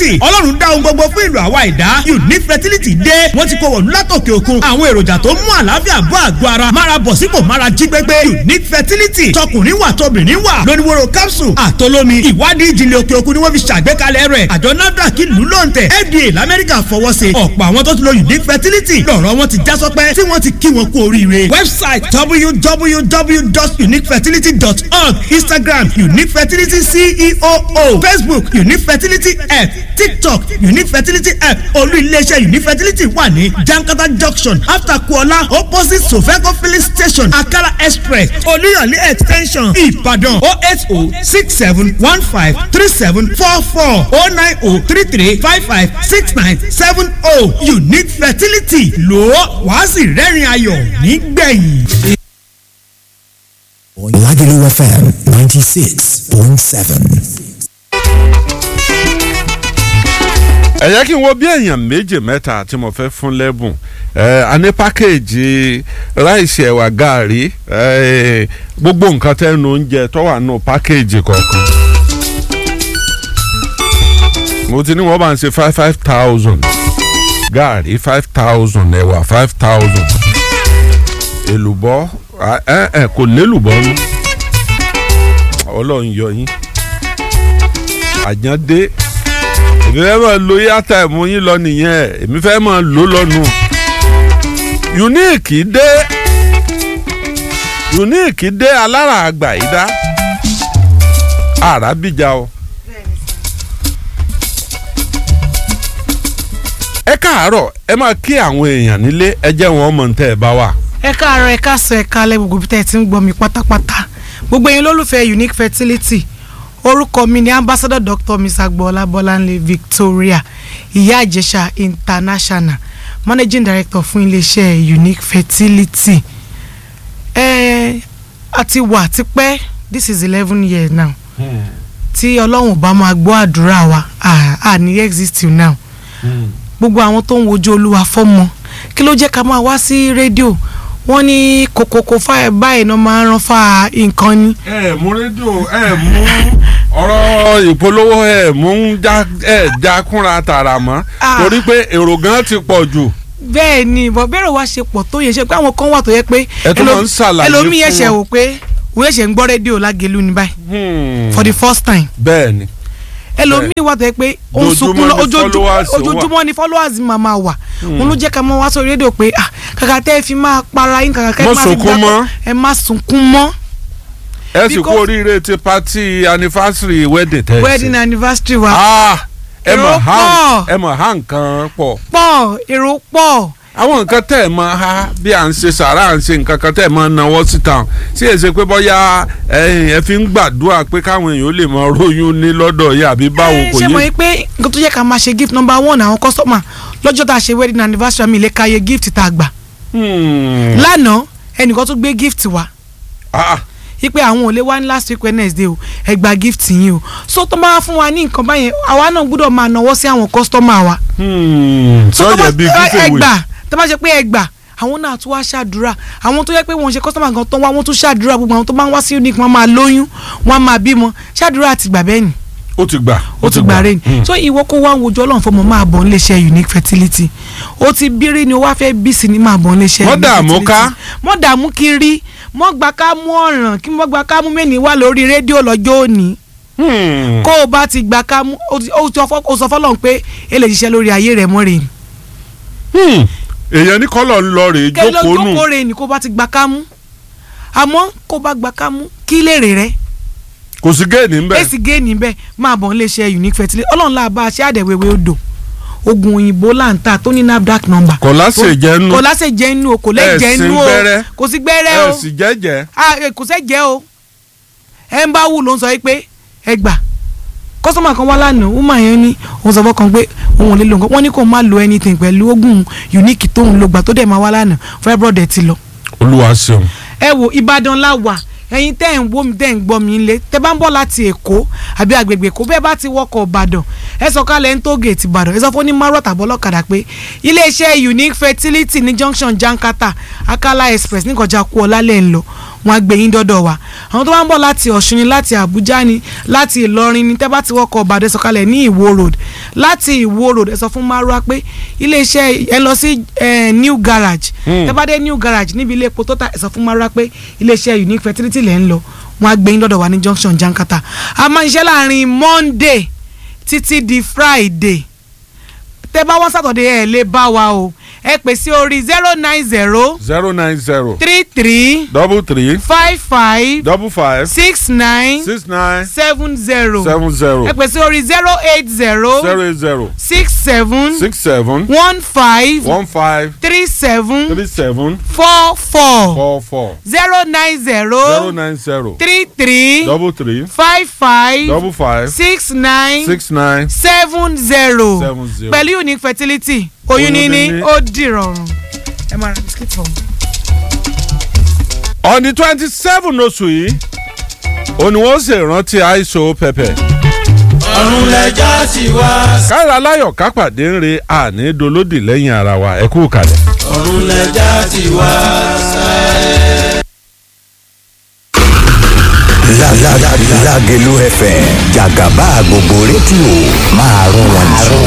fertility ọlọ́run dá ohun gbogbo fún ìlú àwa ìdá unique fertility dé wọ́n ti kó wọ̀lú látòkè òkun àwọn èròjà tó ń mú àlàáfíà bọ́ àgọ́ ara mára bọ̀ sípò mára jí gbégbé unique fertility tọkùnrin wà tóbìnrin wà lóníwòrò capsule àtolómi ìwádìí ìjìnlẹ̀ òkè òkun ni wọ́n fi ṣàgbékalẹ̀ rẹ̀ àjọ nafdac ìlú lóǹtẹ̀ fda lamẹ́ríkà fọwọ́ sí ọ̀pọ̀ àwọn tó ti lo unique fertility lọ́rọ̀ wọn ti já sọpẹ́ tí wọ́n ti kí wọn kú oríire website www.uniquefertility.org instagram unique fertility ceo facebook unique fertility app tiktok unique fertility app olú iléeṣẹ́ unique fertility wà ní jankata junction after kuola opposite sofeco filling station akala express olúyọ̀lé extension ìbàdàn o eight o six seven one five three seven four four o nine o three three five five six nine seven o unique fertility lò ó wàá sì rẹ́rìn ayọ̀ nígbẹ̀yìn. Lagelu FM 96.7. ẹ jẹ́ kí n wo bí èèyàn méjì mẹ́ta tí mo fẹ́ fún lẹ́bùn ẹ a ní pákéèjì ráìsì ẹ̀wà gàárì ẹ gbogbo nǹkan tẹ́nu oúnjẹ tó wà nù pákéèjì kọ̀ọ̀kan. mo ti ní wọ́n bá ń ṣe five five thousand gàárì five thousand ẹ̀wà five thousand èlùbọ́ ẹ ẹ kò lélùbọ́ nù ọlọ́run yọ yín àjàndé èmi fẹ́ máa lo yàtà ẹ̀mú yín lọ nìyẹn èmi fẹ́ máa lò lọ́nu. unique dé unique dé alára àgbà yìí dá àràbíjà o. ẹ káàárọ̀ ẹ máa kí àwọn èèyàn nílé ẹ jẹ́ wọn mọ̀ tẹ́ ẹ bá wà. ẹ káàárọ̀ ẹ káàsán ẹ káalẹ́ gbogbo bí tẹ́ ẹ ti ń gbọ́ mi pátápátá gbogbo ẹ̀yin lólùfẹ́ unique fertility orúkọ mi ni ambassador dr miss agboola bọ́láńlé victoria ìyá àjẹsà international managing director fún iléeṣẹ́ unique fertility ẹ a ti wà tipẹ́ this is eleven years now tí ọlọ́run bá máa gbọ́ àdúrà wa à ní exist till now gbogbo àwọn tó ń wojú olúwa fọ́mọ kí ló jẹ́ ká máa wá sí rédíò wọ́n ní kòkòkò fáyẹ báyìí náà máa ń rán fa nǹkan ni. ẹ mú rédíò ẹ mú ọ̀rọ̀ ìpolówó ẹ mú ẹ já kúnra tààrà mọ́ torí pé èrò gan ti pọ̀ jù. bẹ́ẹ̀ ni bọ̀ bẹ́ẹ̀rẹ̀ wá ṣe pọ̀ tó yẹ ṣe pé àwọn kan wà tó yẹ pé ẹ tún máa ń ṣàlàyé fún ẹlòmíì ẹ̀ṣẹ̀ wò pé òun ẹ̀ṣẹ̀ ń gbọ́ rédíò lágẹ̀lú ní báyìí for the first time. bẹ́ẹ̀ ni ẹlòmíì wà tó yẹ pé ó ń sunkún lọ ojoojúmọ́ ni followers máa máa wà wọn ló jẹ́ ká mọ́ wá sórí rédíò pé kàkà tẹ́ ẹ fi máa para yín kàkà kẹ́ ẹ máa fi gbàgbọ́ ẹ má sunkún mọ́ ẹ sì kú oríire ti pati anniversary wedding tẹ ẹ wedding anniversary wa. ẹ mọ̀ ha ẹ mọ̀ ha nǹkan pọ̀. pọ̀ èrò pọ̀. àwọn nǹkan tẹ́ ẹ mọ̀ ha bí à ń ṣe sàrà à ń ṣe nǹkan kan tẹ́ ẹ mọ̀ náwó síta sí èsè pé bọ́yá ẹ fi ń gbàdúrà pé káwọn èèyàn lè mọ róyún ní lọ́dọ̀ yìí àbí báwo kò yé. ṣé mo rí pé nǹkan tó yẹ ká máa ṣe gift number one àwọn customer lọ́jọ́ tá a ṣe wedding anniversary mi lè ka iye gift tá a gbà. lánàá ẹnìkan tó gbé gift wá ipe àwọn ò lè wá ní last week wednesday o ẹ gba gift yín o so tó máa fún wa ní nǹkan báyẹn àwa náà gbọ́dọ̀ máa náwó sí àwọn customer wa. so tó bá ẹ gbà tó bá ṣe pé ẹ gbà àwọn náà tún wá ṣàdúrà àwọn tó yẹ pé wọ́n ṣe customer gan tó wá wọ́n tún ṣàdúrà gbogbo àwọn tó máa ń wá sí unique wọ́n máa lóyún wọ́n máa bímọ ṣàdúrà àti gbà bẹ́ẹ̀ ni ó ti gbà ó ti gbà rẹ ni so ìwọ kó wá wojú ọlọ́run fọmọ máa bọ̀ níléeṣẹ́ unique fertility ó ti bírí ni ó wá fẹ́ bí sí ni máa bọ̀ níléeṣẹ́ unique fertility mọ́ dààmú ká mọ́ dààmú kiri mọ́ gba ká mú ọ̀ràn kí mọ́ gba ká mú mẹ́ni wá lórí rédíò lọ́jọ́ òní kó o bá ti gba ká mú ó sọ fọlọ́n pé ẹ lè ṣiṣẹ́ lórí ayé rẹ̀ mọ́ rè ni. èèyàn ní kọ́lọ̀ ń lọ rè é jókòó nù jókòó rè ni kó bá ti gba ká mú àmọ́ kó bá gba ká mú kí lèrè rẹ̀ kò sí géènì ń bẹ. èsì géènì ń bẹ máa bọ̀ nílé iṣẹ́ unique fertility ọlọ́run la bá a ṣe àdẹ̀wéwé odò oògùn òyìnbó láǹtà tó ní nafdac number. kò láṣẹ jẹ́ nú. kò láṣẹ jẹ́ nú o kò lè jẹ́ nú o kò sí gbẹ́rẹ́ o ẹ sì jẹ́jẹ́. kò sẹ́ jẹ́ o ẹ ń bá wù ló ń sọ pé ẹ gbà kọ́sọ́mà kan wá lánàá wúmà yẹn ní òun sọ fọkàn pé òun ò lè lo nǹkan wọ́n ní kó má lo anything pẹ̀lú oògùn unique tóun lò gbà tó dẹ̀ máa wá lánàá fibroid ẹ̀ ti lọ. olúwa ṣeun. ẹ wo ìbàdàn la wà ẹ̀yin tẹ́ ń wó mi tẹ́ ń gbọ́ mi ńlẹ̀ tẹ́ bá ń bọ̀ láti èkó àbí agbègbè èkó bẹ́ẹ̀ bá ti wọkọ̀ ìbàdàn ẹ sọ kálẹ̀ ń tó gèètì ìbàdàn ẹ sọ fún ní márùn tàbọ̀ lọ́kadà pé iléeṣẹ́ unique fertility ní junction jankata akala express ní kọjá kú ọlálẹ̀ ń lọ wọn á gbé yín dọ́dọ̀ wa àwọn tó bá ń bọ̀ láti ọ̀ṣun ni láti àbújá ni láti ìlọrin ni tẹ́ bá ti wọkọ̀ ọ̀bàdàn sọ̀kalẹ̀ ní ìwó road láti ìwó road ẹ sọ fún márùá pé iléeṣẹ́ ẹ lọ sí eh, new garage tẹ́ bá dé new garage níbi ilé epo tó ta ẹ sọ fún márùá pé iléeṣẹ́ unique fertility lẹ́ ń lọ wọn á gbé yín dọ́dọ̀ wa ní junction jankata a máa ń ṣiṣẹ́ láàrin monday títí di friday tẹ́ bá wá sátọ̀dẹ̀ ẹ̀ lè bá wa o ẹ pè sí orí zero nine zero zero nine zero three three double three five five double five six nine six nine seven zero seven zero ẹ pè sí orí zero eight zero zero eight zero six seven six seven one five one five three seven three seven four four four four zero nine zero zero nine zero three three double three five five double five six nine six nine seven zero seven zero. pẹ̀lú unique fertility oyún Oyún níní níní. ó dìrọ̀rùn ẹ máa ra bisikíìtì fún mi. on the twenty seven oṣù yìí òní wọ́n ṣe ìrántí àìsàn pẹpẹ. ọ̀run lẹ́jà ti wá. kára aláyọ̀ kápàdé ń re àní dolódì lẹ́yìn ara wa ẹ kú kalẹ̀. ọ̀run lẹ́jà ti wá. Lágẹ̀lú FM jàgàbá gbogbo rédíò máa rún wọn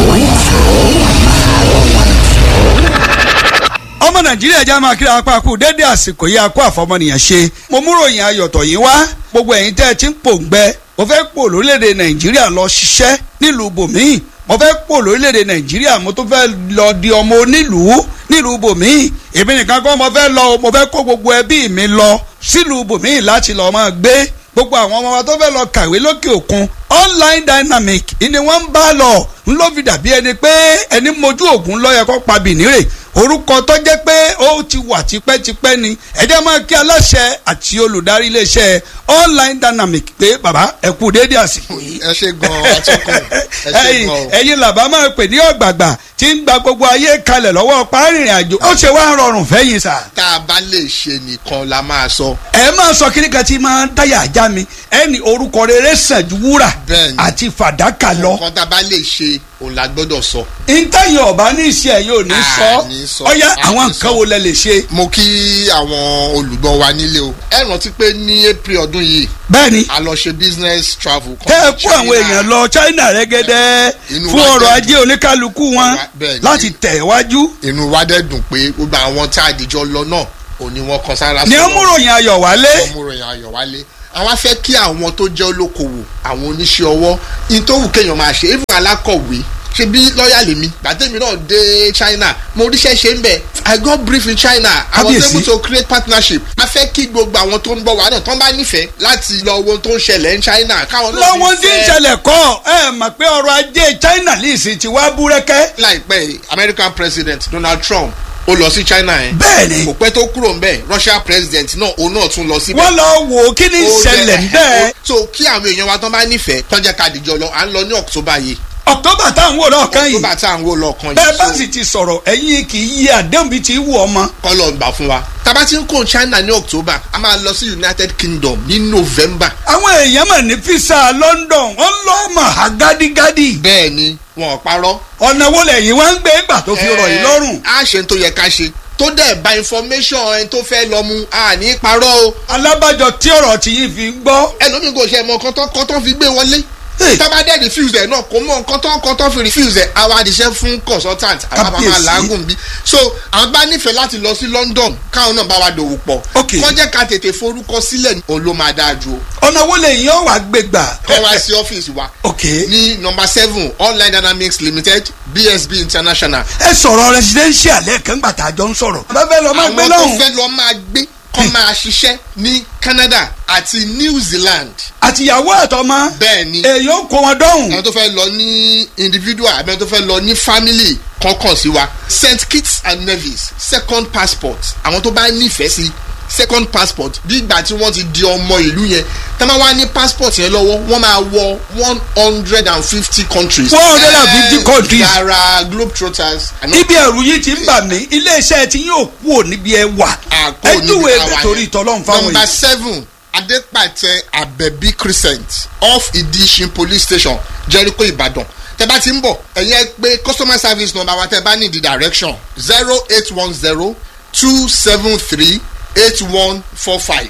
ọmọ nàìjíríà já máa kíra apá kú dédé àsìkò yìí akó àfọmọnìyàn ṣe mo mú ròyìn ayọ̀tọ̀ yìí wá gbogbo ẹ̀yin tẹ́ ẹ ti ń pòǹgbẹ mo fẹ́ pò lórílẹ̀‐èdè nàìjíríà lọ ṣiṣẹ́ nílùú bòmíì mo fẹ́ pò lórílẹ̀‐èdè nàìjíríà mo tún fẹ́ lọ di ọmọ onílùú nílùú bòmíì èmi nìkan kọ́ mo fẹ́ lọ o, mo fẹ́ kó gbogbo ẹbí mi lọ sílùú bòmíì láti lọ́ọ́ máa gbé gbogbo àwọn ọmọ wa tó fẹ́ lọ kàwé lókè òkun online dynamic ni wọ́n ń bá lọ ń ló fi dàbí ẹni pé ẹni mojú ògùn lọ́yẹ kó pa bìnírè orúkọ tó jẹ́ pé ó ti wà tipẹ́tipẹ́ ni ẹ̀jẹ̀ máa kí aláṣẹ àti olùdarí iléeṣẹ́ online dynamic pé bàbá ẹ kú déédéé àsìkò yìí. ẹ ṣe gan atọ́kùn ẹ ṣe ẹ̀yin gan o. ẹ̀yin làbá máa pè ní ọ̀gbàgbà tí ń gba gbogbo ayé kalẹ̀ lọ́wọ́ párìnrìn àjò ó ṣe wá rọrùn fẹ́yìn sà. tá a bá lè ṣe nìkan la máa sọ. ẹ máa sọ kíní kan tí máa ń dáyà ajá mi ẹni orúkọ rere sàn ju wúrà Bẹ́ẹ̀ni. àti fàdákà lọ. nǹkan tá a bá lè ṣe òun la gbọ́dọ̀ sọ. ntẹ́yìn ọ̀bá ní ìṣe ẹ̀ yóò ní À, sọ ní sọ, ọ̀yá à, àwọn ní nǹkan sọ. wo lẹ lè ṣe. mo kí àwọn olùgbọ́ wa nílé o. ẹ rántí pé ní april ọdún yìí bẹ́ẹ̀ni a lọ ṣe business travel. kan tẹ́ ẹ ní kó àwọn China. èèyàn lọ China rẹ́gẹ́dẹ́ Inú fún wa ọrọ̀ dẹ̀ ajé oníkálukú wọn Bẹ́ẹ̀ni. láti tẹ̀ wájú. inú wa dẹ̀ dùn pé gbogbo àwọn tá a dìjọ lọ náà òní wọn kan sára ní sọ́wọ́. ọmúròyìn ayọ̀ wálé. ọmọròyìn ayọ̀ wálé àwọn afẹ́ kí àwọn tó jẹ́ olókoòwò àwọn oníṣẹ́ ọwọ́ ìtòwù kéèyàn máa ṣe even alákọ̀wé ṣe bí lọ́ọ̀yà lèmi gbàtẹ́mi náà dé China mo ríṣẹ́ ṣe ń bẹ̀ I got brief in China I was Kábíyèsí. able to create partnership a fẹ́ kí gbogbo àwọn tó ń bọ̀ wá náà tán bá nífẹ̀ẹ́ láti lọ wo ohun tó ń ṣẹlẹ̀ ní China káwọn náà lọ́wọ́n tí ń nífẹ̀ẹ́. ṣẹlẹ̀ kọ́ ẹ mọ̀ pé ọrọ̀ ajé China lìsì ti wá búrẹ́kẹ́. láìpẹ́ yìí, American President Donald Trump ó lọ sí China yẹn bẹ́ẹ̀ni kò pẹ́ tó kúrò ń bẹ̀ Russia President náà òun náà tún lọ síbẹ̀ wọ́n lọ wò ó kí ni ó ìṣẹ̀lẹ̀ jẹ́- bẹ́ẹ̀. so kí àwọn èèyàn wa tán bá nífẹ̀ẹ́ tán jẹ́ ká dìjọ lọ à ń lọ ní October yìí October táwọn wò lọ́ọ̀kan yìí October tá à ń wò lọ́ọ̀kan bẹ́ẹ̀ bá yìí sì ti sọ̀rọ̀ ẹ̀yin kì í yí àdéhùn bíi ti wù ọmọ. kọ́ lọ gbà fún wa tábà tí ń kó China ní October a máa lọ sí United Kingdom ní November àwọn èèyàn mọ̀ ní fisa London wọ́n lọ́ mọ̀ ha gádígádí. bẹ́ẹ̀ ni wọn ò parọ́ ọ̀nà wo lẹ́yìn wá ń gbé gbà tó fi rọ̀ yìí lọ́rùn. a ṣe ń tó yẹ ká ṣe tó dẹ̀ bá information ẹni tó fẹ́ lọ mu a ní parọ́ o alábàjọ tí ọ̀rọ̀ tí yìí fi ń gbọ́. ẹlòmíì kò ṣe mọ kọ́tọ́ kọ́tọ́ fi gbé wọlé Hey. tábà dẹ̀ refuse ẹ̀ náà kò mọ kọ́tọ́ kọ́tọ́ fi refuse ẹ̀ àwa àdìsẹ́ fún consultant àwa bá máa Kábíyèsí. làágùn bí so àwọn bá nífẹ̀ẹ́ láti lọ sí London káwọn náà bá wa dòwò pọ̀ Ok. kọ́ jẹ́ ká tètè forúkọ sílẹ̀ òun ló máa dáa ju o ọ̀nà wo lẹ́yìn ọ̀ wá gbé gbà. kọ́ wá sí ọ́fíìsì wa ok ní number seven online dynamics limited BSB international ẹ sọ̀rọ̀ residential lẹ́ẹ̀kan gbà tá a jọ ń sọ̀rọ̀. bàbá fẹ́ lọ máa gbé àwọn tó lọ́hùn. fẹ́ lọ máa gbé kọ́ máa ṣiṣẹ́ ní Canada àti New Zealand àtìyàwó àtọmọ. bẹ́ẹ̀ ni èyí ó kó wọn dọ́hùn. àwọn tó fẹ́ lọ ní individual àbí àwọn tó fẹ́ lọ ní family kọ̀ọ̀kan sí wa St Kitts and Nevis second passport àwọn tó bá nífẹ̀ẹ́ sí second passport bí ìgbà tí wọ́n ti di ọmọ ìlú yẹn tá máa wá ní passport yẹn lọ́wọ́ wọ́n máa wọ one hundred and fifty countries. 150 Eh, countries. yàrá globetrotters. àná ibi ẹ̀rù yìí ti ń bà mí iléeṣẹ́ tí yóò kú ò níbi ẹ wà. àkó ẹ níbi júwe táwa ẹgbẹ́ yẹn. torí ìtọ́lọ́run fáwọn number yìí. seven adepatẹ abẹbí crescent off idishin police station jericho ibadan tẹ bá ti ń bọ̀ ẹ̀yin ẹ pé customer service number wa tẹ bá ní the direction zero eight one zero two seven three eight one four five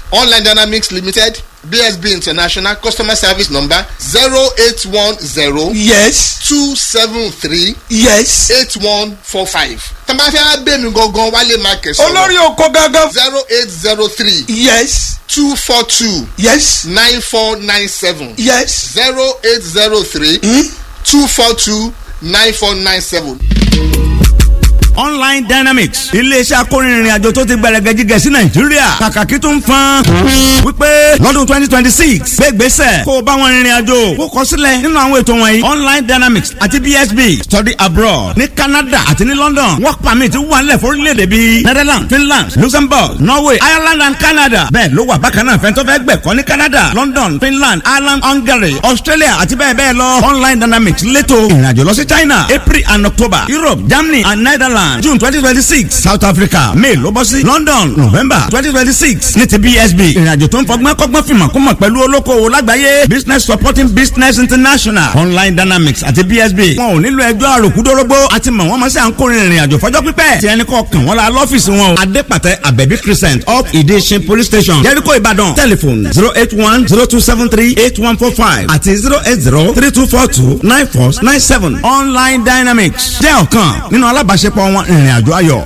online dynamics limited bsb international customer service number zero eight one zero yes two seven three yes. eight one four five tẹ́lẹ̀ fẹ́ bẹ́ẹ̀ mi gangan wálé market olórí oko gangan. zero eight zero three yes two four two yes nine four nine seven yes. zero eight zero three two four two nine four nine seven. online dynamics iléeṣẹ́ akórinrin àjò tó ti gbẹrẹgẹ jíjẹ sí nàìjíríà kàkàkí tó ń fan wípé lọ́dún twenty twenty six gbégbèsè kó o bá wọn rìnrìn àjò kó kọ sílẹ̀ nínú àwọn ètò wọ̀nyí online dynamics àti bsb study abroad ní canada àti ní london work permit wà nílẹ̀ fórílẹ̀-èdè bíi netherlands finland luxembourg norway ireland and canada bẹ́ẹ̀ ló wà bákan náà fẹ́ntọ́ fẹ́ gbẹ̀kọ́ ní canada london finland ireland hungary australia àti bẹ́ẹ̀ bẹ́ẹ̀ lọ online dynamics lẹ́tọ̀ ìrìnàjò lọ sí china april and october europe germany and netherlands june twenty twenty six south africa may ló bọ́ sí london november twenty twenty six ní ti bsb ìrìnàjò tó ń fọgbọ́n kọ́gbọ́n fìmọ̀ kó mọ̀ pẹ̀lú olókoòwò lágbàáyé business supporting business international online dynamics àti bsb wọn ò nílò ẹjọ́ àròkúdórógbó àti mọ̀ wọ́n mọ̀ sí à ń kórìín ìrìnàjò fọjọ́ pípẹ́ tí ẹni kọ́ kàn wọ́n la lọ́fíìsì wọn o adépàtẹ abẹ́bí crescent up ìdíṣin police station jẹ́ríkò ìbàdàn telephone zero eight one zero two seven three eight one four five àti zero eight zero three two four two nine four nine seven online dynamics jẹ́ ọ̀kan nínú alábàáṣepọ̀ wọn ìrìnàjò ayọ̀.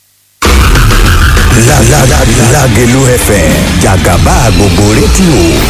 Lágẹ̀lú FM jàgàbá gbogbo rédíò